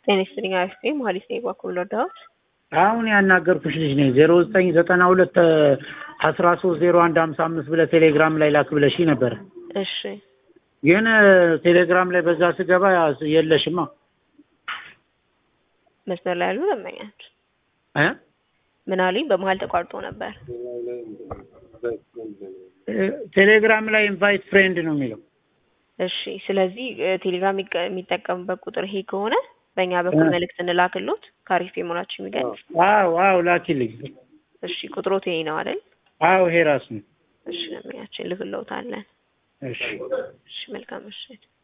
ጤና ይስጥልኝ አሪፍ ነኝ መሀሌት ነኝ በኩል ወዳሁት አሁን ያናገርኩሽ ልጅ ነኝ ዜሮ ዘጠኝ ዘጠና ሁለት አስራ ሶስት ዜሮ አንድ ሀምሳ አምስት ብለህ ቴሌግራም ላይ ላክ ብለሽ ነበረ። እሺ ግን ቴሌግራም ላይ በዛ ስገባ የለሽማ መስመር ላይ ያሉ ደንበኛች እ ምን አሉኝ? በመሀል ተቋርጦ ነበር። ቴሌግራም ላይ ኢንቫይት ፍሬንድ ነው የሚለው። እሺ ስለዚህ ቴሌግራም የሚጠቀሙበት ቁጥር ይሄ ከሆነ በእኛ በኩል መልእክት እንላክሎት ከአሪፍ የመሆናችሁ የሚገልጽ አዎ አዎ ላኪልኝ። እሺ ቁጥሮት ይሄ ነው አይደል? አዎ ይሄ ራሱ ነው። እሺ ደንበኛችን ልክለውታለን። እሺ እሺ መልካም ምሽት።